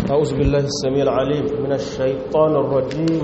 أعوذ بالله السميع العليم من الشيطان الرجيم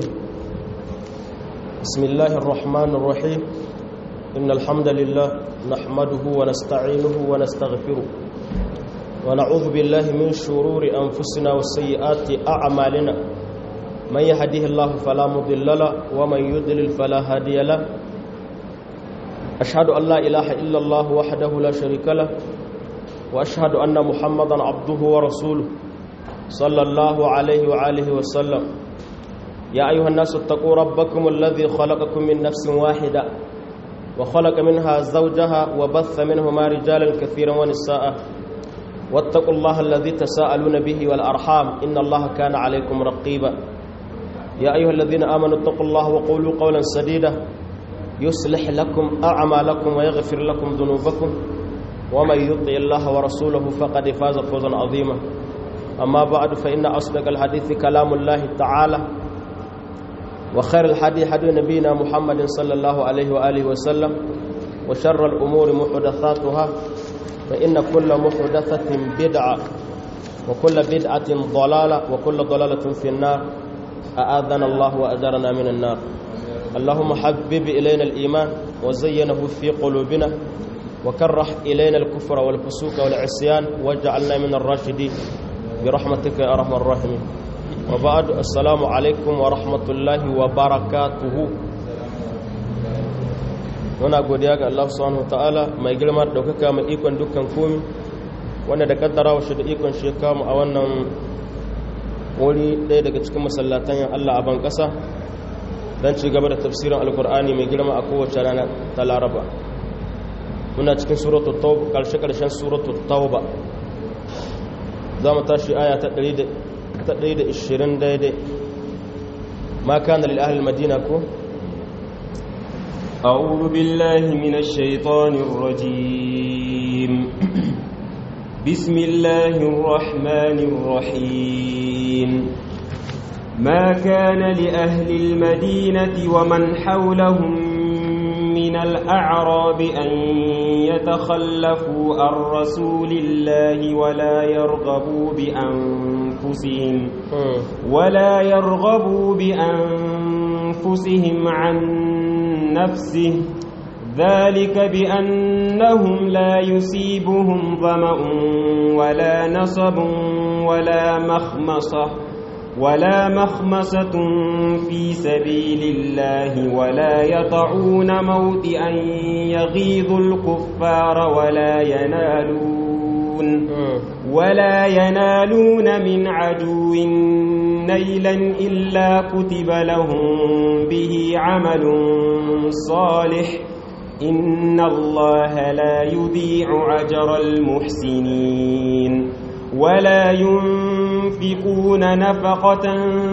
بسم الله الرحمن الرحيم إن الحمد لله نحمده ونستعينه ونستغفره ونعوذ بالله من شرور أنفسنا وسيئات أعمالنا من يهديه الله فلا مضل له ومن يضلل فلا هادي له أشهد أن لا إله إلا الله وحده لا شريك له وأشهد أن محمدا عبده ورسوله صلى الله عليه وآله وسلم يا أيها الناس اتقوا ربكم الذي خلقكم من نفس واحدة وخلق منها زوجها وبث منهما رجالا كثيرا ونساء واتقوا الله الذي تساءلون به والأرحام إن الله كان عليكم رقيبا يا أيها الذين آمنوا اتقوا الله وقولوا قولا سديدا يصلح لكم أعمالكم ويغفر لكم ذنوبكم ومن يطع الله ورسوله فقد فاز فوزا عظيما أما بعد فإن أصدق الحديث كلام الله تعالى وخير الحديث حديث نبينا محمد صلى الله عليه وآله وسلم وشر الأمور محدثاتها فإن كل محدثة بدعة وكل بدعة ضلالة وكل ضلالة في النار أآذنا الله وأجرنا من النار اللهم حبب إلينا الإيمان وزينه في قلوبنا وكره إلينا الكفر والفسوق والعصيان واجعلنا من الراشدين برحمتك يا أرحم الراحمين وبعد السلام عليكم ورحمة الله وبركاته muna godiya ga Allah subhanahu ta'ala mai girma da daukaka mai ikon dukkan komi wanda da kaddara wa shi da ikon shi kamu a wannan wuri ɗaya daga cikin masallatan yan Allah a ban ƙasa don ci gaba da tafsirin alkur'ani mai girma a kowace rana ta laraba muna cikin suratul tauba karshe karshen suratul tauba za mu tashi aya ta 120 daidai ma kana lil ahli madina ko أعوذ بالله من الشيطان الرجيم بسم الله الرحمن الرحيم ما كان لأهل المدينة ومن حولهم من الأعراب أن يتخلفوا عن رسول الله ولا يرغبوا بأنفسهم ولا يرغبوا بأنفسهم عن نفسه ذلك بأنهم لا يصيبهم ظمأ ولا نصب ولا مخمصة ولا مخمسة في سبيل الله ولا يطعون موطئا يغيظ الكفار ولا ينالون ولا ينالون من عدو نيلا إلا كتب لهم به عمل صالح إن الله لا يضيع أجر المحسنين ولا ينفقون نفقة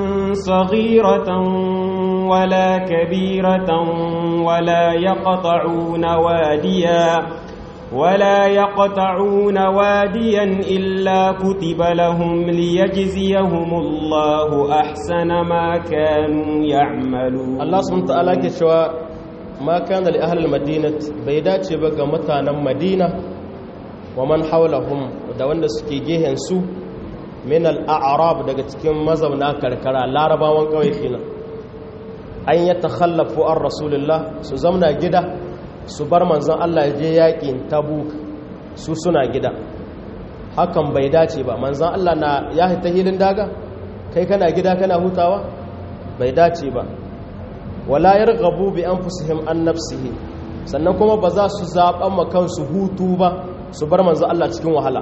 صغيرة ولا كبيرة ولا يقطعون واديا ولا يقطعون واديا إلا كتب لهم ليجزيهم الله أحسن ما كانوا يعملون الله سبحانه وتعالى كشوا ما كان لأهل المدينة بيدات بقى متانا مدينة ومن حولهم da wanda suke gehen su min al'arab daga cikin mazauna karkara larabawan kawai kenan an yi takhallafu an rasulullah su zamna gida su bar manzon Allah ya je yakin tabuk su suna gida hakan bai dace ba manzon Allah na ya hita hilin daga kai kana gida kana hutawa bai dace ba wala yarghabu bi anfusihim an nafsihi sannan kuma ba za su zaɓan ma kansu hutu ba su bar manzo Allah cikin wahala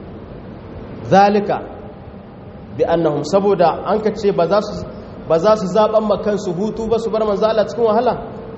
zalika bi annahum saboda an ka ce ba za su ba za su zaban makansu hutu ba su bar manzo Allah cikin wahala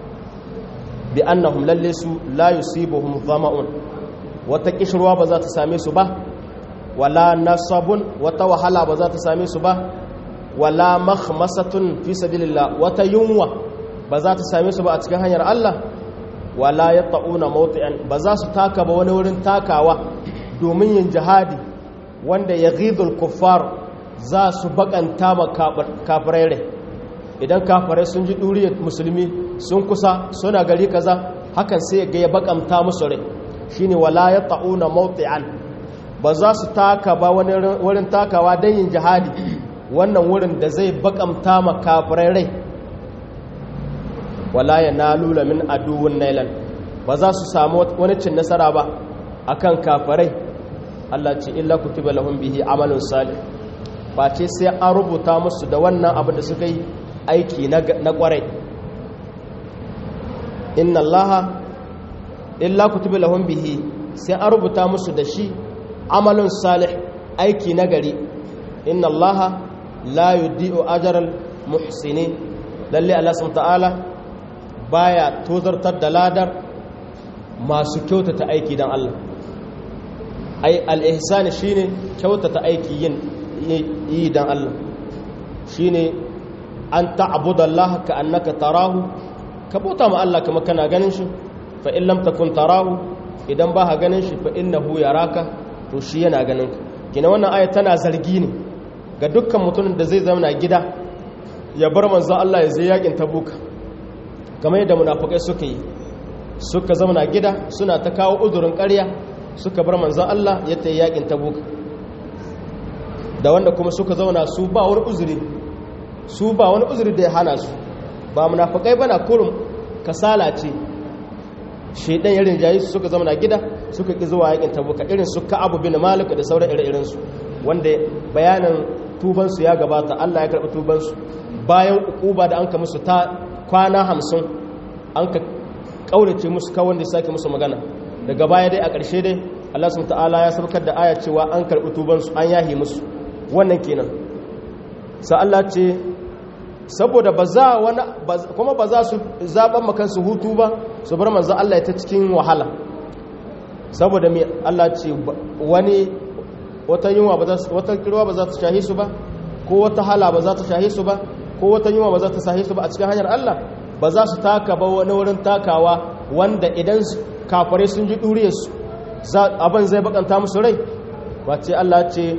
bi annahum lalle su la yusibuhum dhama'un wata kishruwa ba za ta same su ba wala nasabun wata wahala ba za ta same su ba wala makhmasatun fi sabilillah wata yunwa ba za ta same su ba a cikin hanyar Allah wala yata'una mawti'an ba za su taka ba wani wurin takawa domin yin jihadi wanda ya ghidul kuffar za su bakanta ma kafirai idan kafirai sun ji duriyar musulmi sun kusa suna gari kaza hakan sai ga ya bakanta musu rai shine wala yata'una mawti'an ba za su taka ba wani wurin takawa don yin jihadi wannan wurin da zai bakamta makafirai rai wala ya nalula min aduwun nailan ba za su samu wani cin nasara ba akan kafirai Allah ce illa kutiba lahum bihi amalun salih ba ce sai an rubuta musu da wannan abu da suka yi aiki na kwarai inna allaha illa kutiba lahum bihi sai an rubuta musu da shi amalun salih aiki na gari inna allaha la yudi'u ajral muhsinin lalle Allah subhanahu ta'ala baya tozartar da ladar masu kyautata aiki dan Allah ai al-ihsan shine kyautata aiki yin yi dan Allah shine an ta'budu Allah ka annaka tarahu ka bauta ma Allah kamar kana ganin shi fa in lam takun tarahu idan ba ka ganin shi fa innahu yaraka to shi yana ganin ka kina wannan aya tana zargi ne ga dukkan mutumin da zai zama gida ya bar manzo Allah ya je yakin tabuka kamar yadda munafikai suka yi suka zama gida suna ta kawo uzurin ƙarya suka bar manzo Allah ya tayi yakin tabuka da wanda kuma suka zauna su ba wani uzuri su ba wani uzuri da ya hana su ba munafikai bana kurum kasala ce shedan irin jayi suka zama na gida suka ki zuwa yakin tabuka irin su Ka'ab bin Malik da sauran ire-iren su wanda bayanin tuban su ya gabata Allah ya karɓi tuban su bayan ukuba da anka musu ta kwana 50 anka kaurace musu kawai da sake musu magana daga baya dai a ƙarshe dai Allah subhanahu ta'ala ya sabkar da aya cewa an karɓi tuban su an yahi musu wannan kenan sa Allah ce saboda ba za wani kuma ba za su zaɓen makansu hutu ba su bar manzan Allah ya ta cikin wahala saboda mai Allah ce wani wata yunwa ba za wata kirwa ba za ta shahi su ba ko wata hala ba za ta shahi su ba ko wata yunwa ba za ta shahi su ba a cikin hanyar Allah ba za su taka ba wani wurin takawa wanda idan kafare sun ji ɗuriyarsu abin zai bakanta musu rai ba ce Allah ce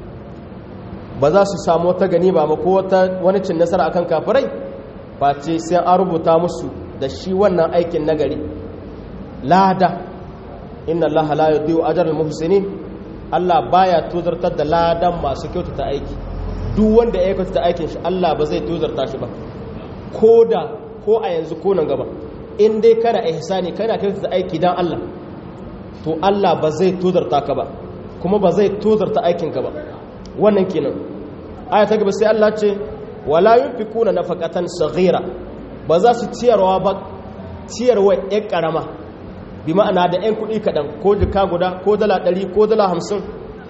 ba za su samu wata gani ba ko wani cin nasara akan kafirai ba ce sai an rubuta musu da shi wannan aikin nagari lada inna allaha la yudhi'u ajral muhsinin Allah baya tozartar da ladan masu kyautata aiki duk wanda ya kyautata aikin shi Allah ba zai tozarta shi ba ko da ko a yanzu ko nan gaba in dai kana ihsani kana kyautata aiki dan Allah to Allah ba zai tozarta ka ba kuma ba zai tozarta aikinka ba wannan kenan aya ta gaba sai Allah ce wala yunfikuna nafaqatan saghira ba za su ciyarwa ba ciyarwa ƴan karama bi ma'ana da ƴan kuɗi kaɗan ko jika guda ko dala ɗari ko dala hamsin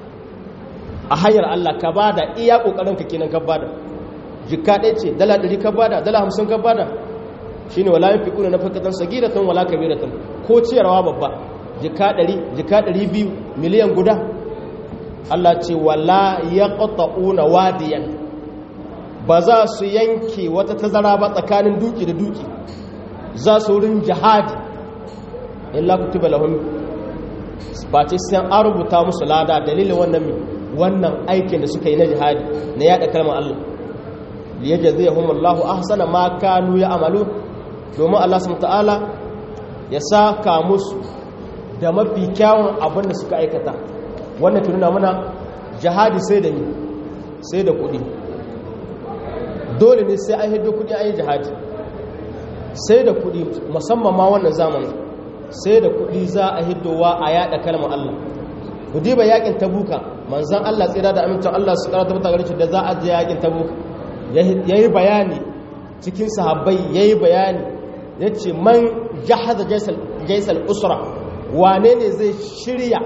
a hanyar Allah ka bada iya ƙoƙarin ka kenan ka bada jika ɗaya ce dala ɗari ka bada dala hamsin ka bada shine wala yunfikuna nafaqatan saghiratan wala kabiratan ko ciyarwa babba jika ɗari jika ɗari biyu miliyan guda Allah ce wala ya ƙata'una wadiyan ba za su yanke wata tazara ba tsakanin duki da duki za su wurin jihadi illa kutuba lahum ba ce sai an rubuta musu lada dalilin wannan wannan aikin da suka yi na jihadi na yada kalmar Allah liyajziyahum Allahu ahsana ma kanu ya'malu domin Allah subhanahu ta'ala ya saka musu da mafi kyawun abin da suka aikata wannan tununa muna jihadi sai da ni sai da kudi dole ne sai an hiddo kudi an yi jihadi sai da kudi musamman ma wannan zamanin sai da kudi za a hiddowa a yada kalmar Allah ku diba yakin tabuka manzan Allah tsira da amincin Allah su karata mata gare da za a je yakin tabuka yayi bayani cikin sahabbai yayi bayani yace man jahaza jaysal jaysal usra wane ne zai shirya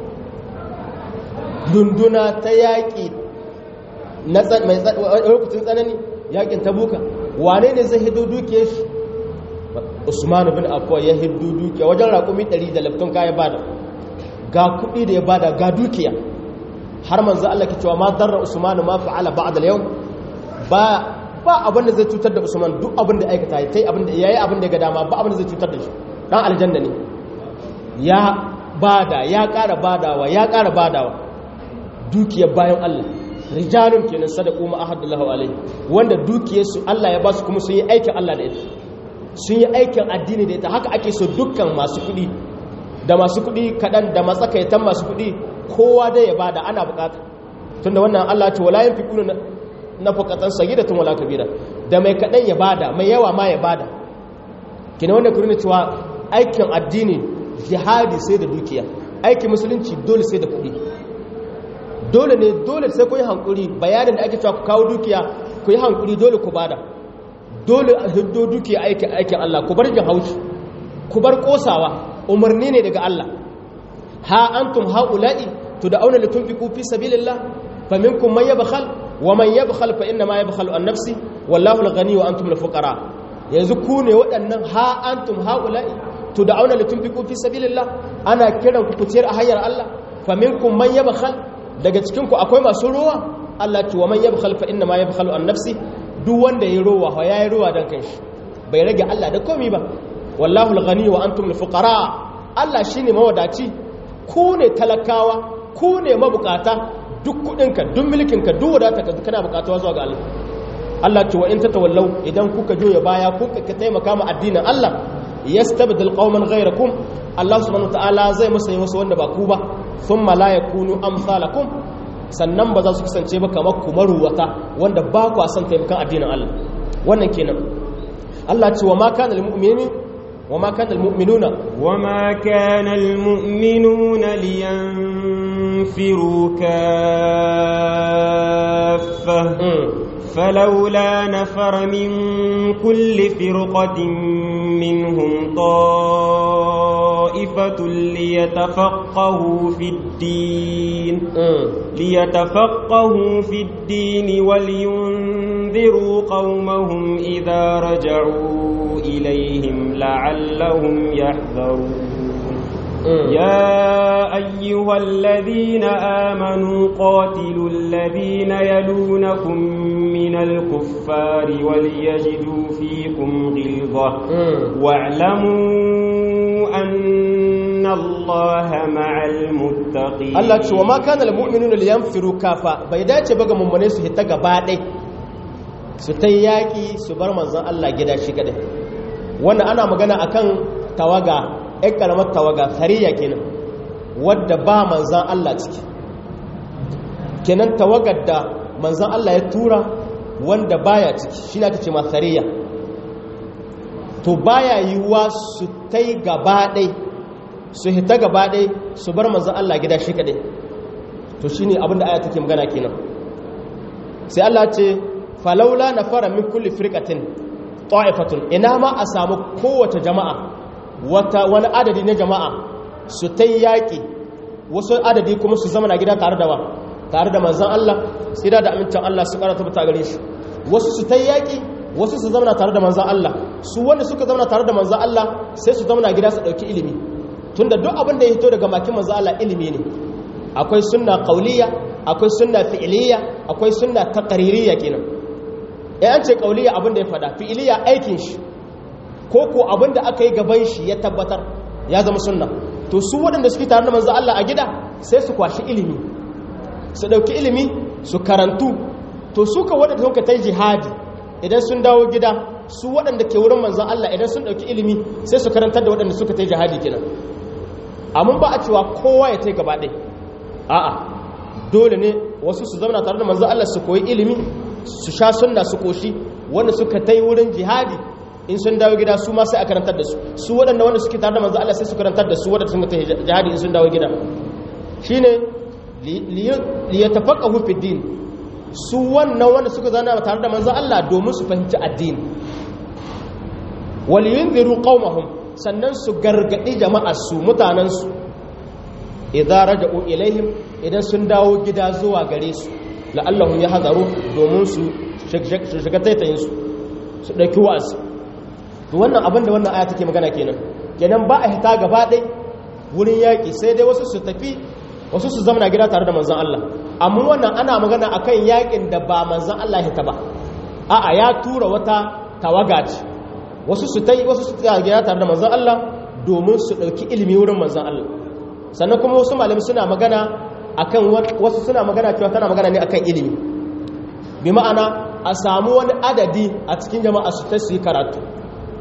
dunduna ta yaƙi na lokacin tsanani yaƙin tabuka wane ne zai hido duke shi usmanu bin afuwa ya hido duke wajen raƙumi 100 da laftun kaya bada ga kuɗi da ya bada ga dukiya har manzo Allah ke cewa ma darra usmanu ma fa'ala ba'da al-yawm ba ba abin da zai cutar da usman duk abin da aikata yayi abin da yayi abin da ga dama ba abin da zai cutar da shi dan aljanna ne ya bada ya ƙara badawa ya ƙara badawa dukiyar bayan Allah rijalun kenan sadaku ma ahadullahu alaihi wanda dukiyarsu Allah ya ba su kuma sun yi aikin Allah da ita sun yi aikin addini da ita haka ake so dukkan masu kuɗi da masu kuɗi kaɗan da matsakaitan masu kuɗi kowa dai ya bada ana bukata tunda wannan Allah ce wala yanfiquna nafaqatan sagidatun wala kabira da mai kadan ya bada mai yawa ma ya bada kina wannan kurin cewa aikin addini jihadi sai da dukiya aikin musulunci dole sai da kuɗi dole ne dole sai ku yi hankuri bayanin da ake cewa ku kawo dukiya ku yi hankuri dole ku bada dole a hiddo dukiya aikin aikin Allah ku bar jin haushi ku bar kosawa umarni ne daga Allah ha antum haula'i tud'auna litunfiqu fi sabilillah faminkum man yabkhal wa man yabkhal fa inna ma yabkhalu an nafsi wallahu al-ghani wa antum al-fuqara yanzu ku ne waɗannan ha antum haula'i tud'auna litunfiqu fi sabilillah ana kiran ku kuciyar a hanyar Allah faminkum man yabkhal daga cikin ku akwai masu ruwa Allah ce wa man yabkhal fa inna ma yabkhalu an nafsi duk wanda yayi ruwa ya yayi ruwa dan kanshi bai rage Allah da komai ba wallahu al-ghani wa antum al-fuqara Allah shine mawadaci ku ne talakawa ku ne mabukata duk kudinka duk mulkinka duk wadatarka kana bukatuwa zuwa ga Allah Allah ce wa in tatawallau idan kuka joya baya kuka ka taimaka ma addinin Allah yastabdil qauman ghayrakum Allah subhanahu wataala zai musa yi wasu wanda ba ku ba thumma la yakunu amsalakum sannan ba za su kasance ba kamar ku maruwata wanda ba ku san taimakan addinin Allah wannan kenan Allah ce wa ma kana lil mu'minin wa ma kana lil mu'minuna wa ma kana al mu'minuna liyanfiru kaffa فلولا نفر من كل فرقة منهم طائفة ليتفقهوا في الدين ليتفقهوا في الدين ولينذروا قومهم إذا رجعوا إليهم لعلهم يحذرون يا أيها الذين آمنوا قاتلوا الذين يلونكم من الكفار وليجدوا فيكم غلظة واعلموا أن الله مع المتقين Allah ce wa ma kana lil mu'minuna liyanfiru kafa bai dace ba ga mummune su hita gaba ɗai su ta yaki su bar manzon Allah gida shi kadai wannan ana magana akan tawaga ɗan ƙaramar tawaga sariya kenan wadda ba manzan Allah ciki kenan tawagar da manzan Allah ya tura wanda baya ciki shi na ta ce sariya to baya yiwuwa su ta yi gaba ɗai su hita gaba ɗai su bar manzan Allah gida shi kaɗai to shi ne abinda aya take magana kenan sai Allah ce falaula na fara min kulli firkatin ta'ifatun ina ma a samu kowace jama'a wata wani adadi na jama'a su ta yaƙi wasu adadi kuma su zama na gida tare da wa tare da manzan Allah tsira da amincin Allah su ƙara tabbata gare shi wasu su ta yaƙi wasu su zama tare da manzan Allah su wanda suka zama tare da manzan Allah sai su zama gida su ɗauki ilimi tunda duk abin da ya hito daga makin manzan Allah ilimi ne akwai sunna qauliyya akwai sunna fi'iliyya akwai sunna taqririyya kenan eh an ce qauliyya abin da ya fada fi'iliyya aikin shi ko ko abin da aka yi gaban shi ya tabbatar ya zama sunna to su waɗanda suke tare da manzo Allah a gida sai su kwashi ilimi su ɗauki ilimi su karantu to su ka waɗanda suka ta jihadi idan sun dawo gida su waɗanda ke wurin manzo Allah idan sun ɗauki ilimi sai su karantar da waɗanda suka ta jihadi kenan amma ba a cewa kowa ya ta gaba ɗaya a'a dole ne wasu su zama tare da manzo Allah su koyi ilimi su sha sunna su koshi wanda suka ta wurin jihadi in sun dawo gida su ma sai a karantar da su su waɗanda wanda suke tare da manzo Allah sai su karantar da su waɗanda sun ta jihadi in sun dawo gida shine li yatafaqahu fi din su wannan wanda suka zana tare da manzo Allah domin su fahimci addini wal yunziru qaumahum sannan su gargadi jama'ar su mutanen su idza raja'u ilaihim idan sun dawo gida zuwa gare su la'allahum yahzaru domin su shiga taitayin su su dauki wa'azi to wannan abin da wannan aya take magana kenan kenan ba a hita gaba ɗai wurin yaƙi sai dai wasu su tafi wasu su zama gida tare da manzan Allah amma wannan ana magana akan yaƙin da ba manzan Allah hita ba a'a ya tura wata tawaga ce wasu su tai wasu su tsaya gida tare da manzan Allah domin su ɗauki ilimi wurin manzan Allah sannan kuma wasu malami suna magana akan wasu suna magana cewa tana magana ne akan ilimi bi ma'ana a samu wani adadi a cikin jama'a su ta su yi karatu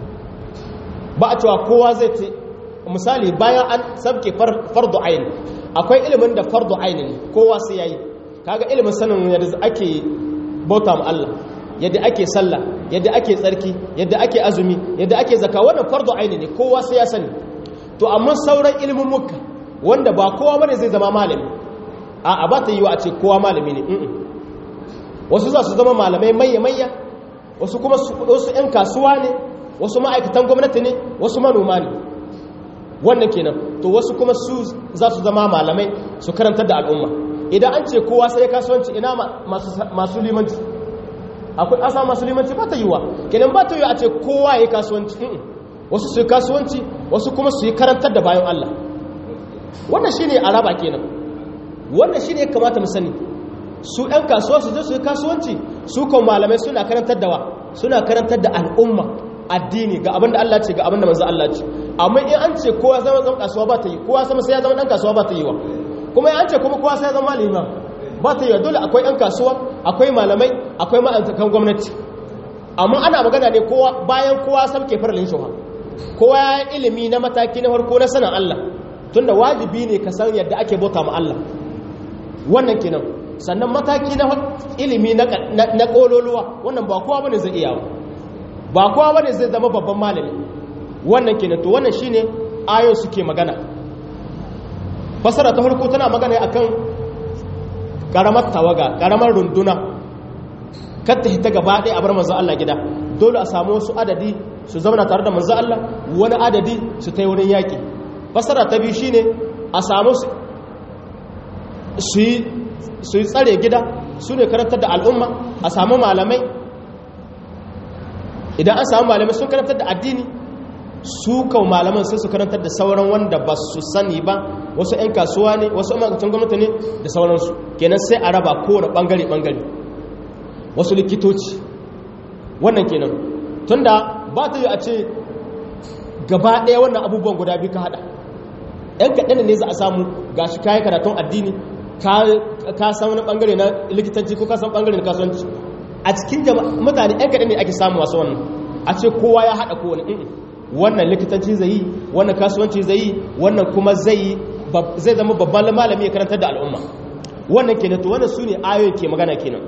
ba a cewa kowa zai ce misali bayan an sabke fardu ayin akwai ilimin da fardu aini ne kowa sai yayi kaga ilimin sanin yadda ake bauta ma Allah yadda ake sallah yadda ake tsarki yadda ake azumi yadda ake zaka wannan fardu aini ne kowa sai ya sani to amma sauran ilimin muka wanda ba kowa bane zai zama malami a a ba ta yi wa a ce kowa malami ne wasu za su zama malamai mayya mayya wasu kuma wasu 'yan kasuwa ne wasu ma'aikatan gwamnati ne wasu manoma ne wannan kenan to wasu kuma su za su zama malamai su karantar da al'umma idan an ce kowa sai kasuwanci ina masu limanci akwai asa masu limanci ba ta yiwa kenan ba ta yiwa a ce kowa ya yi kasuwanci wasu su yi kasuwanci wasu kuma su yi karantar da bayan Allah wannan shi ne araba kenan wannan shi ne ya kamata mu sani su 'yan kasuwa su je su yi kasuwanci su kan malamai suna karantar da wa suna karantar da al'umma addini ga abinda Allah ce ga abinda manzo Allah ce amma in an ce kowa zama zama kasuwa ba ta yi kowa sama sai ya zama dan kasuwa ba ta yi wa kuma in an ce kuma kowa sai ya zama malami ba ta yi wa dole akwai yan kasuwa akwai malamai akwai ma'aikatan gwamnati amma ana magana ne kowa bayan kowa sabke faralin shuha kowa ya ilimi na mataki na farko na sanin Allah tunda wajibi ne ka san yadda ake bauta ma Allah wannan kenan sannan mataki na ilimi na kololuwa wannan ba kowa bane zai iya ba kowa bane zai zama babban malami wannan kenan to wannan shine ayo suke magana fasara ta farko tana magana akan karamar tawaga karamar runduna katta hita gaba ɗaya a bar manzo Allah gida dole a samu wasu adadi su zama tare da manzo Allah wani adadi su ta wurin yaƙi fasara ta biyu shine a samu su yi tsare gida su ne karantar da al'umma a samu malamai idan an samu malamai sun karantar da addini su kawo malaman sai su karantar da sauran wanda ba su sani ba wasu 'yan kasuwa ne wasu ma'aikatan gwamnati ne da sauransu kenan sai a raba kowane bangare-bangare wasu likitoci wannan kenan tunda ba ta yi a ce gaba ɗaya wannan abubuwan guda biyu ka haɗa 'yan kaɗan ne za a samu ga shi kayan karatun addini ka san wani bangare na likitanci ko ka san bangare na kasuwanci a cikin mutane 'yan kaɗan ne ake samu wasu wannan a ce kowa ya haɗa kowane wannan likitanci zai yi wannan kasuwanci zai yi wannan kuma zai zai zama babban malami ya karantar da al'umma wannan kenan to wannan sune ayoyin ke magana kenan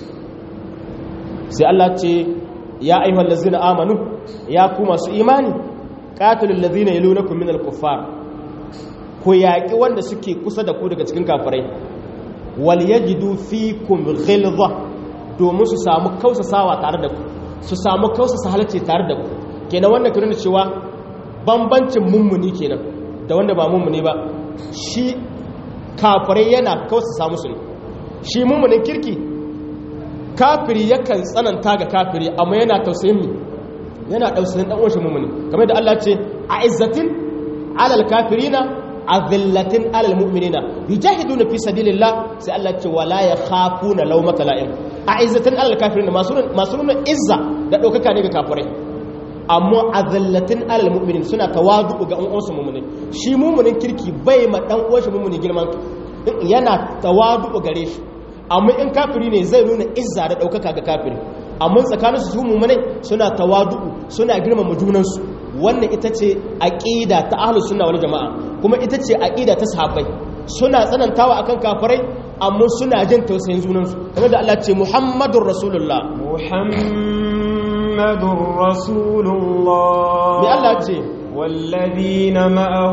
sai Allah ce ya ayyuhal ladzina amanu ya ku masu imani qatilul ladzina yalunakum minal kuffar ku yaƙi wanda suke kusa da ku daga cikin kafirai wal yajidu fikum ghilza domin su samu kausasawa tare da ku su samu kausasa halacce tare da ku kenan wannan kiran cewa bambancin mummuni kenan da wanda ba mummuni ba shi kafirai yana kausasa musu ne shi mummunin kirki kafiri yakan tsananta ga kafiri amma yana tausayin mi yana tausayin dan uwan shi mummuni kamar da Allah ce a izzatin alal kafirina azillatin alal mu'minina yujahiduna fi sabilillah sai Allah ce wala yakhafuna lawmata la'im a izzatin alal kafirina masu masu nuna izza da daukaka ne ga kafirai amma azillatin alal mu'minin suna tawadu ga an uwansu mu'minin shi mu'minin kirki bai ma dan uwan shi mu'mini girman yana tawadu gare shi amma in kafiri ne zai nuna izza da daukaka ga kafiri amma tsakaninsu su mu'minai suna tawadu suna girmama junansu wannan ita ce aƙida ta ahlus sunna wal jama'a kuma ita ce aƙida ta sahabbai suna tsanantawa akan kafirai amma suna jin tausayin junansu kamar da Allah ce Muhammadur Rasulullah Muhammadur Rasulullah me Allah ce والذين معه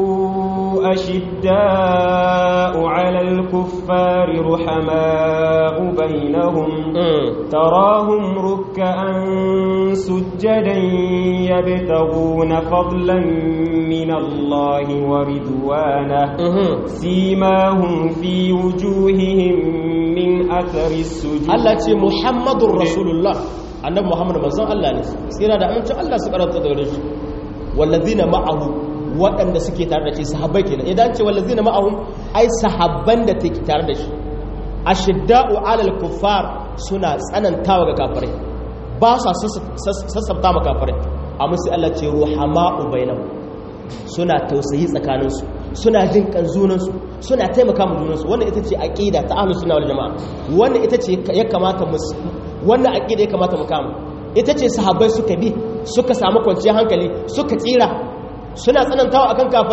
أشداء على الكفار رحماء بينهم تراهم ركعا سجدا يبتغون فضلا من الله ورضوانه سيماهم في وجوههم من أثر السجود الله ce Muhammadur Rasulullah annabi Muhammad manzon Allah ne tsira da amincin Allah su karanta da shi wallazina ma'ahu waɗanda suke tare da shi sahabbai kenan idan ce wallazina ma'ahu ai sahabban da take tare da shi ashidda'u 'alal kuffar suna tsanantawa ga kafirai ba sa sassabta ma kafirai amma sai Allah ce ruhama'u bainahum suna tausayi tsakaninsu suna jin kan junansu suna taimaka ma junansu wannan ita ce aqida ta ahlus sunna wal jamaa wannan ita ce ya kamata mu wannan aqida ya kamata mu kama ita ce sahabbai suka bi suka samu kwanciyar hankali suka tsira suna tsanantawa akan kafarai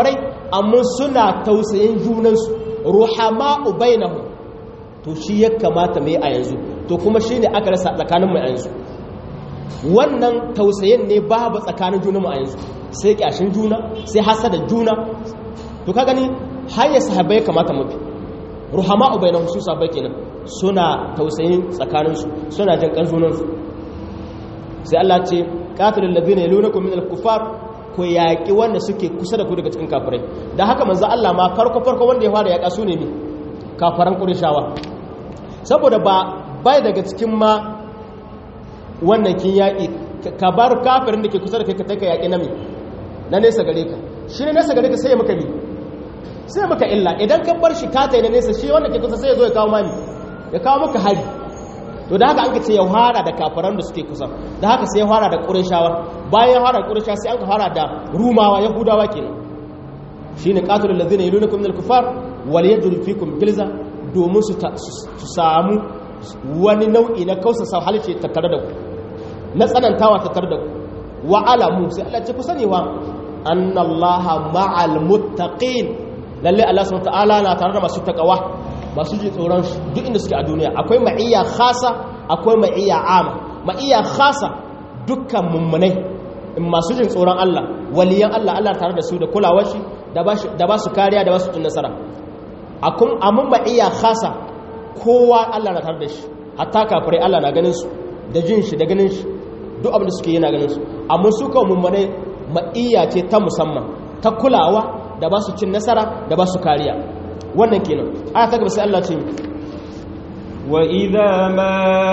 amma suna tausayin junansu ruhama'u bainahum to shi ya kamata mai a yanzu to kuma shi ne aka rasa tsakanin mu a yanzu wannan tausayin ne babu tsakanin juna mu a yanzu sai kyashin juna sai hasada juna to ka gani hanyar sahabbai kamata mu bi ruhama'u bainahum su sahabbai kenan suna tausayin tsakaninsu suna jin kan junansu sai Allah ce qatilul ladina yalunakum minal kufar ku yaƙi wanda suke kusa da ku daga cikin kafirai da haka manzo Allah ma farko farko wanda ya fara yaƙa su ne ne kafaran Qurayshawa saboda ba bai daga cikin ma wannan kin yaƙi ka bar kafirin da ke kusa da kai ka taka yaƙi na me na nesa gare ka shi ne nesa gare ka sai ya maka bi sai maka illa idan ka bar shi ka tai na nesa shi wanda ke kusa sai ya zo ya kawo mani ya kawo maka hari to da haka an ka ce ya fara da kafiran da suke kusa da haka sai ya fara da ƙurashawa bayan ya fara da ƙurashawa sai an ka fara da rumawa yahudawa kenan shine qatilul ladzina yalunakum minal kufar wal yajru fikum gilza domin su samu wani nau'i na kausa halice tattare da ku na tsanantawa tattare da ku wa alamu sai Allah ce ku sani wa annallaha ma'al muttaqin lalle Allah subhanahu wa ta'ala na tare da masu takawa masu ji tsoron duk inda suke a duniya akwai ma'iyya khasa akwai ma'iyya ama ma'iyya khasa dukkan mummunai masu jin tsoron Allah waliyan Allah Allah tare da su da kulawar shi da ba su kariya da ba su cin nasara amun ma'iyya khasa kowa Allah na tare da shi hatta kafirai Allah na ganin su da jin shi da ganin shi duk abin da suke yana ganin su amma su kawai mummunai ma'iyya ce ta musamman ta kulawa da ba su cin nasara da ba su kariya wannan kenan aya ta gaba sai Allah ce wa idza ma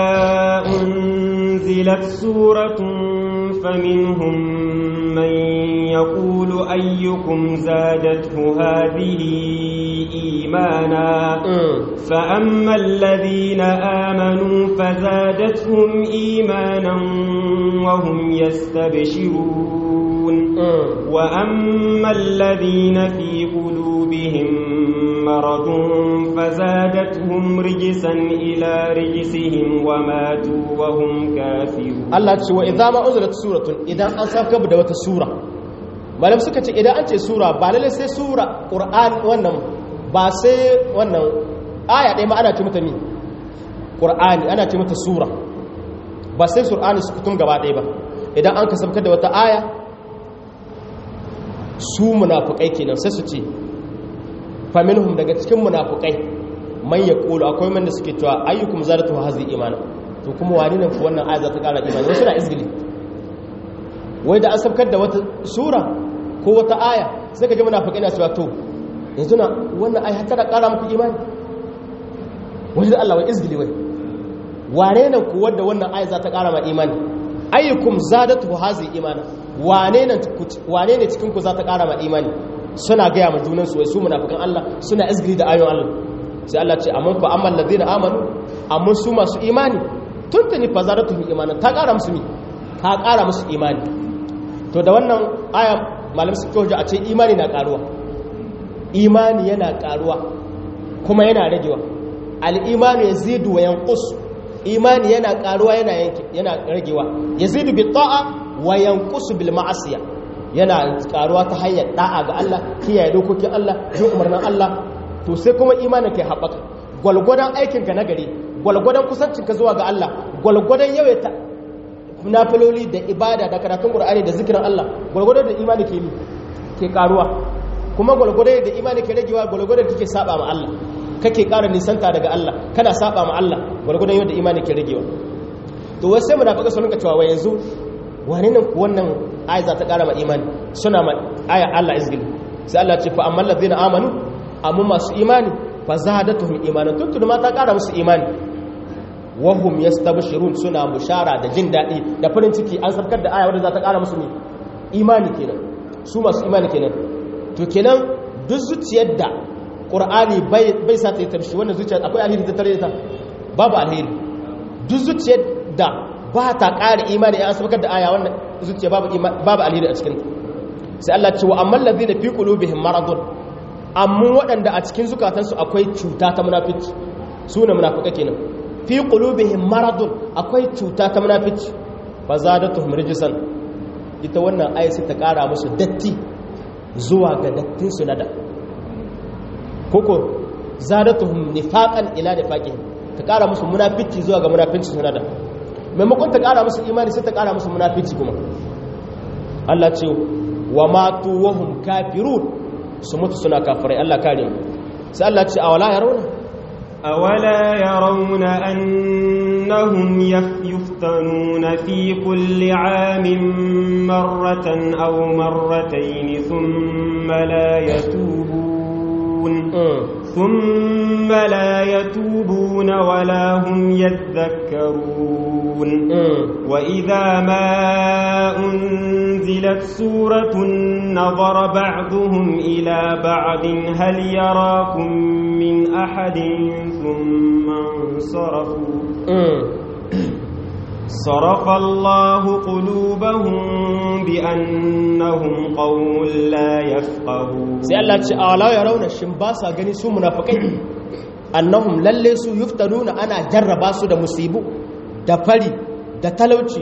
unzilat suratun faminhum man yaqulu ayyukum zadathu hadhihi imana fa amma alladhina amanu fazadatuhum imanan wa hum yastabshirun wa amma alladhina fi qulubihim مرض فزادتهم رجسا إلى رجسهم وماتوا وهم كافرون الله تشوى إذا ما أنزلت سورة إذا أنصاب كبدا وتسورة malam suka ce idan an ce sura ba lalle sai sura qur'an wannan ba sai wannan aya ɗaya ma ana ce mata mi qur'ani ana ce mata sura ba sai qur'ani su kutum gaba ɗaya ba idan an kasabkar da wata aya su munafikai kenan sai su ce faminhum daga cikin munafukai man ya kulu akwai man da suke cewa ayyukum zaratu hazi imana to kuma wani ne wannan aya za ta kara imani wasu na izgili wai da an sabkar da wata sura ko wata aya sai ka ji munafukai na cewa to yanzu na wannan aya ta da kara muku imani wani da Allah wai izgili wai wane ne ku wanda wannan aya za ta kara ma imani ayyukum zadatu hazi imana wane ne wane ne cikin ku za ta kara ma imani suna gaya ma junansu wai su munafikan Allah suna izgiri da ayon Allah sai Allah ce amma fa amma allazina amanu amma su masu imani tuntuni fa zaratu imanan ta ƙara musu mi ta ƙara musu imani to da wannan aya malam suka hujja a ce imani na ƙaruwa imani yana ƙaruwa kuma yana ragewa al-imanu yazidu wa yanqus imani yana ƙaruwa yana yana ragewa yazidu bi ta'a wa yanqusu bil ma'asiya yana karuwa ta hanyar da'a ga Allah kiyaye dokokin Allah jin umarnin Allah to sai kuma imanin kai haɓaka gwalgwadon aikinka na gari gwalgwadon kusancinka zuwa ga Allah gwalgwadon yawaita nafiloli da ibada da karatun Qur'ani da zikirin Allah gwalgwadon da imani ke ke karuwa kuma gwalgwadon da imani ke ragewa gwalgwadon kake saba ma Allah kake ƙara nisanta daga Allah kana saba ma Allah gwalgwadon yadda imani ke ragewa to wai sai munafika sun rinka cewa yanzu wane nan wannan aya za ta ƙara ma imani suna ma aya Allah izgili sai Allah ce fa amma allazina amanu amma masu imani fa zadatuhum imanan tuntun ma ta ƙara musu imani wahum yastabshirun suna bushara da jin daɗi da farin ciki an sarkar da aya wadda za ta ƙara musu ne imani kenan su masu imani kenan to kenan duk zuciyar da ƙur'ani bai sa ta yi tarshi wannan zuciyar akwai alheri ta tare ta babu alheri duk zuciyar da ba ta ƙara imani ya sabakar da aya wannan zuciya babu alheri a cikin sai Allah ce wa amma ladina fi qulubihim maradun amma waɗanda a cikin zukatansu akwai cuta ta munafici su ne munafika kenan fi qulubihim maradun akwai cuta ta munafici fa zadatuhum rijsan ita wannan aya sai ta ƙara musu datti zuwa ga dattin su nada koko zadatuhum nifaqan ila nifaqihim ta kara musu munafici zuwa ga munafici su nada maimakon ta kara musu imani sai ta kara musu munafici kuma Allah ce wa matu wahum kafirun su mutu suna kafirai Allah kare mu sai Allah ce awala yarawna awala yarawna annahum yuftanuna fi kulli amin marratan aw marratayn thumma la yatubun thumma la yatubuna wala hum yadhakkarun wa idha ma أنزلت سورة نظر بعضهم إلى بعض هل يراكم من أحد ثم انصرفوا صرف الله قلوبهم بأنهم قوم لا يفقهون sai Allah ce awala ya rauna shin ba sa gani su munafikai annahum lalle su yuftanuna ana jarraba su da musibu da fari da talauci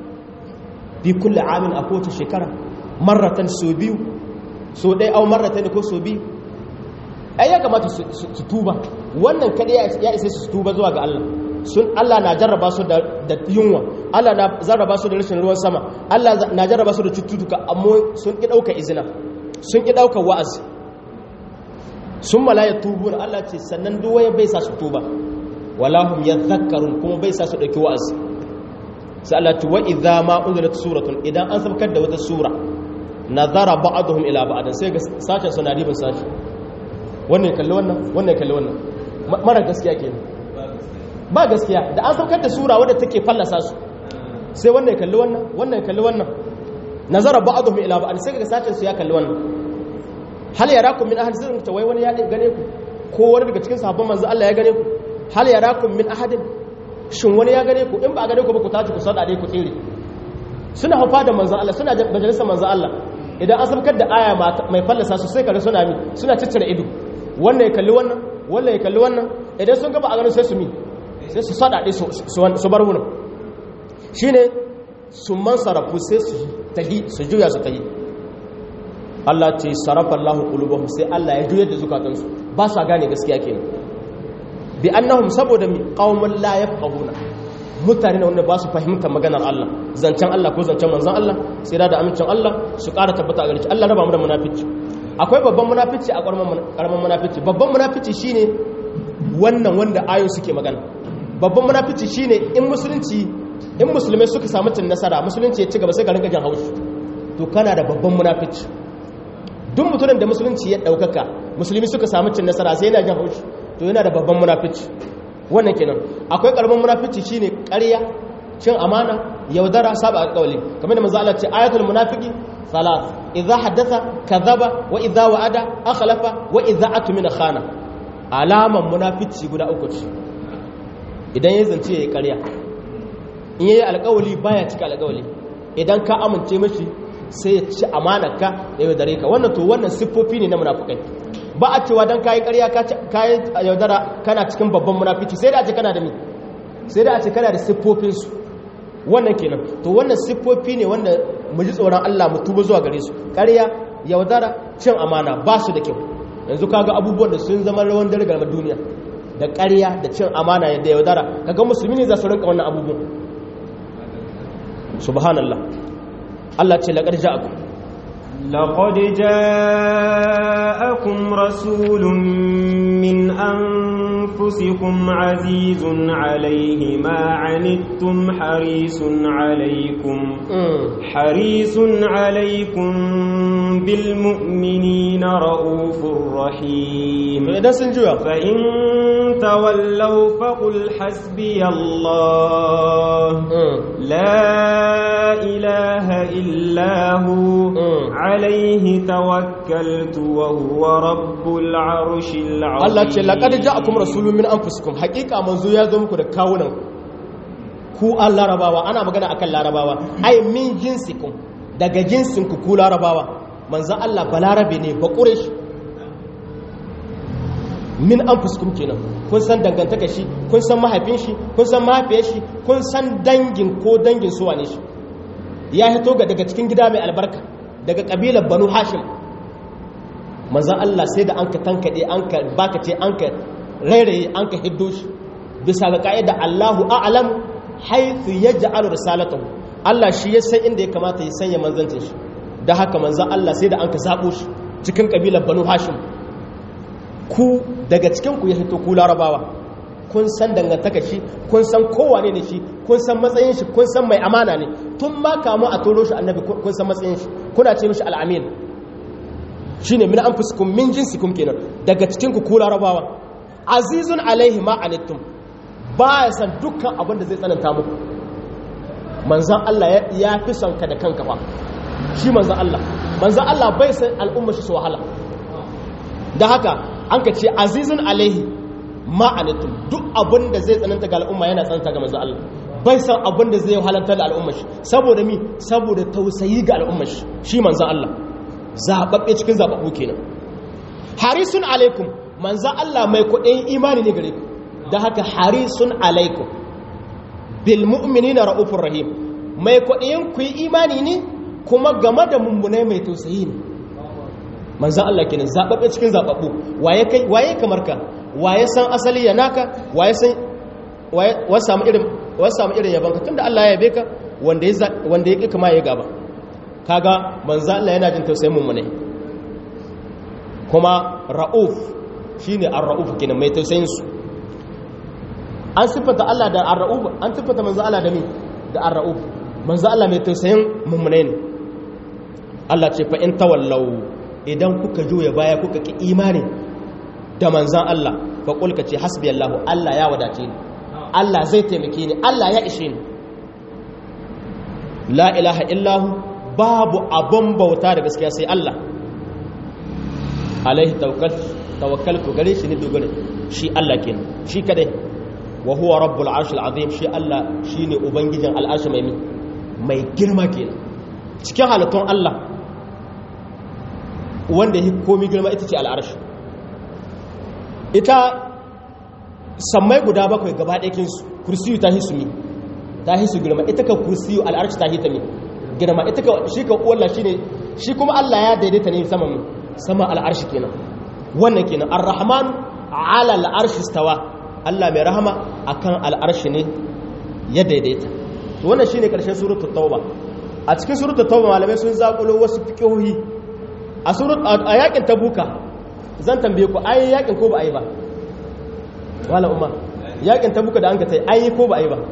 fi kulle amin a kowace shekara marratan so biyu so ɗaya au marratan ko so biyu ai ya kamata su tuba wannan kaɗai ya isa su tuba zuwa ga Allah sun Allah na jarraba su da yunwa Allah na jarraba su da rashin ruwan sama Allah na jarraba su da cututtuka amma sun ƙi ɗauka izina sun ƙi ɗauka wa'azi sun malaya tubu na Allah ce sannan duwaye bai sa su tuba walahum yadhakkarun kuma bai sa su ɗauki wa'azi sai Allah ce wa idza ma unzilat suratun idan an sabkar da wata sura nazara ba'dhum ila ba'd sai ga sashen suna ribin sashi wannan kalli wannan wannan kalli wannan mara gaskiya kenan ba gaskiya da an sabkar da sura wadda take fallasa su sai wannan kalli wannan wannan kalli wannan nazara ba'dhum ila ba'd sai ga sashen su ya kalli wannan hal yarakum min ahad sirrin ta wai wani ya gane ku ko wani daga cikin sahabban manzo Allah ya gane ku hal yarakum min ahadin shin wani ya gane ku in ba a gane ku ba ku tashi ku sada dai ku tsere suna haufa da manzan Allah suna majalisar manzan Allah idan an sabkar da aya mai fallasa su sai kaga suna mi suna ciccire ido wannan ya kalli wannan wannan ya kalli wannan idan sun gaba a ganin sai su mi sai su sada dai su bar wurin shine su man sarafu sai su tahi su juya su tahi Allah ce sarafa Allahu qulubahum sai Allah ya juyar da zukatansu ba sa gane gaskiya kenan bi annahum saboda mi qaumun la yafqahuna mutane wanda ba su fahimtar maganar Allah zancen Allah ko zancen manzon Allah sai da amincin Allah su ƙara tabbata a gare Allah raba mu da munafici akwai babban munafici a ƙaramin munafici babban munafici shine wannan wanda ayo suke magana babban munafici shine in musulunci in musulmai suka samu cin nasara musulunci ya ci gaba sai ka rinka jin haushi to kana da babban munafici duk mutumin da musulunci ya ɗaukaka musulmi suka samu cin nasara sai yana jin haushi to yana da babban munafici wannan kenan akwai karamin munafici shine ƙarya cin amana yaudara saba alƙawli kamar da manzo Allah ce ayatul munafiqi salat idza haddatha kadhaba wa idza wa'ada akhlafa wa idza atmina khana alaman munafici guda uku ce idan ya zance yayi ƙarya in yayi alƙawli baya cika alƙawli idan ka amince mishi sai ya ci amanarka ya yaudare ka wannan to wannan siffofi ne na munafukai ba a cewa don kayi karya kayi yaudara kana cikin babban munafici sai da a ce kana da mi sai da a ce kana da siffofinsu wannan kenan to wannan siffofi ne wanda mu ji tsoron Allah mu tuba zuwa gare su karya yaudara cin amana ba su da kyau yanzu kaga abubuwan da sun zama rawan dare ga duniya da karya da cin amana da yaudara kaga musulmi ne za su rinka wannan abubuwan subhanallah Allah ce laqad ja'akum لقد جاءكم رسول من أنفسكم عزيز عليه ما عنتم حريص عليكم حريص عليكم بالمؤمنين رؤوف رحيم فإن تولوا فقل حسبي الله لا إله إلا هو عليه توكلت وهو رب العرش العظيم Allah ce laqad ja'akum rasulun min anfusikum haqiqa manzo ya zo muku da kawunan ku an larabawa ana magana akan larabawa ai min jinsikum daga jinsin ku ku larabawa manzo Allah balarabe ne ba quraish min anfusikum kenan kun san dangantaka shi kun san mahaifin shi kun san mahaifiyar shi kun san dangin ko dangin su wane shi ya hito ga daga cikin gida mai albarka daga kabilar banu hashim manzan Allah sai da an ka tankaɗe an ka baka ce an ka rairaye an ka hiddo shi bisa ga ka'ida Allahu a'lam haythu yaj'alu risalatahu Allah shi ya san inda ya kamata ya sanya manzancin shi da haka manzan Allah sai da an ka zabo shi cikin kabilar Banu Hashim ku daga cikin ku ya hito ku Larabawa kun san dangantaka shi kun san kowane ne shi kun san matsayin shi kun san mai amana ne tun ma kamu a toro shi annabi kun san matsayin shi kuna ce mishi al'amin shine min anfusikum min jinsikum kenan daga cikin ku kula rabawa azizun alaihi ma anittum ba ya san dukkan abin da zai tsananta muku manzan Allah ya fi son ka da kanka ba shi manzan Allah manzan Allah bai san al'umma shi su wahala da haka an ka ce azizun alaihi ma'anatun duk abin da zai tsananta ga al'umma yana tsananta ga manzo Allah bai san abin da zai halarta da al'umma shi saboda mi saboda tausayi ga al'umma shi shi manzo Allah zababbe cikin zababbu kenan harisun alaikum manzo Allah mai kudin imani ne gare ku da haka harisun alaikum bil mu'minina raufur rahim mai kudin ku yi imani ne kuma game da mummunai mai tausayi ne manzo Allah kenan zababbe cikin zababbu waye kai waye kamar ka waye san asali ya naka waye san waye samu irin waye samu irin yaban ka tunda Allah ya yabe ka wanda ya wanda ya kama ya gaba kaga manzo Allah yana jin tausayin mu ne kuma rauf shine ar-rauf kenan mai tausayin su an sifata Allah da ar-rauf an sifata manzo Allah da mi da ar-rauf manzo Allah mai tausayin mummune ne Allah ce fa in tawallau idan kuka juya baya kuka ki imani da manzan Allah fa kulka ce hasbi Allah Allah ya wadace ni Allah zai taimake ni Allah ya ishe ni la ilaha illahu babu abun bauta da gaskiya sai Allah alaihi tawakkal tawakkaltu gare shi ne dogare shi Allah kenan shi kadai wa huwa rabbul arshil azim shi Allah shine ubangijin al'arshi mai mai girma kenan cikin halittun Allah wanda ya komi girma ita ce al'arshi ita sammai guda bakwai gaba ɗakinsu kursiyu ta hisu mi ta hisu girma ita ka kursiyu al'arci ta hita mi girma ita ka shi ka ƙwallah shi ne shi kuma Allah ya daidaita ne sama mi sama al'arshi kenan wannan kenan ar-rahman ala al'arshi stawa Allah mai rahama akan al'arshi ne ya daidaita to wannan shine karshen suratul tauba a cikin suratul tauba malamai sun zakulo wasu fiqhohi a surat a yakin tabuka zan tambaye ku ayi yakin ko ba ayi ba wala umma yakin tabuka da an ka tai ayi ko ba ayi ba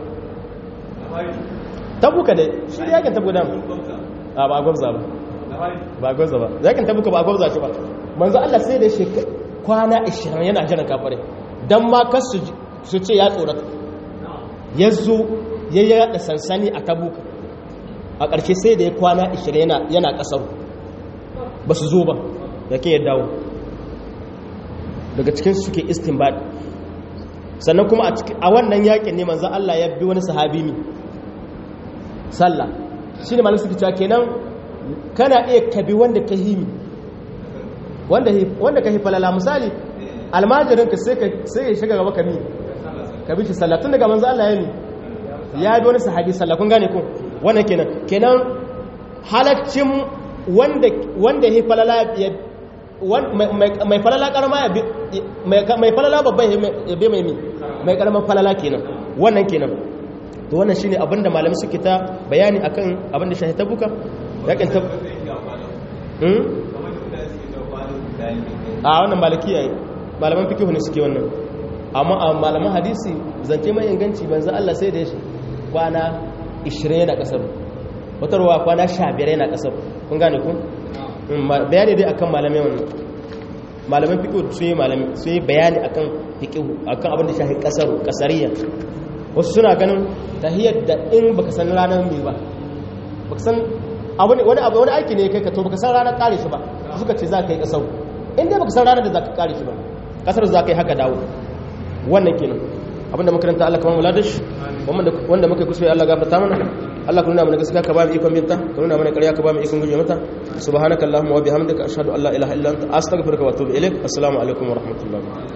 tabuka dai shi yakin tabuka da a ba gwabza ba ba gwabza ba yakin tabuka ba gwabza shi ba manzo Allah sai da shi kwana 20 yana jiran kafare dan ma kas su ce ya tsorata yazo ya yada sansani a tabuka a ƙarshe sai da ya kwana 20 yana yana kasaru ba su zo ba yake ya dawo daga cikin suke istinbad sannan kuma a wannan yakin ne manzan Allah ya bi wani sahabi mi sallah shi ne malin suke cewa kenan kana iya kabi wanda ka himi wanda ka falala misali almajirinka sai ya shiga gaba ka mi ka bi shi sallah tun daga manzan Allah ya mi ya bi wani sahabi sallah kun gane ku wannan kenan kenan halaccin wanda ya falala ya mai falala karama ya mai falala babban ya bi mai mi mai karaman falala kenan wannan kenan to wannan shine abinda malamai suke ta bayani akan abinda shahi tabuka yakin tab hmm a wannan malikiya malaman fiqh ne suke wannan amma a malaman hadisi zance mai inganci banza Allah sai da ya kwana 20 yana kasar watarwa kwana 15 yana kasar kun gane ku bayani dai akan malamai wannan malaman fiqh sun yi malami sun yi bayani akan fiqh akan abin da shafi kasar kasariya wasu suna ganin tahiyar da in baka san ranar mai ba baka san wani abu wani aiki ne kai ka to baka san ranar kare shi ba suka ce za ka yi kasar in dai baka san ranar da za ka kare shi ba kasar za ka yi haka dawo wannan kenan abinda makaranta Allah kamar muladash wanda muka kusa Allah gafarta mana Allah ka nuna mana gaskiya ka ba mu ikon binta ka nuna mana ƙarya ka ba mu ikon guje mata subhanakallahumma wa bihamdika ashhadu an la ilaha illa anta astaghfiruka wa atubu ilaik assalamu alaikum wa rahmatullahi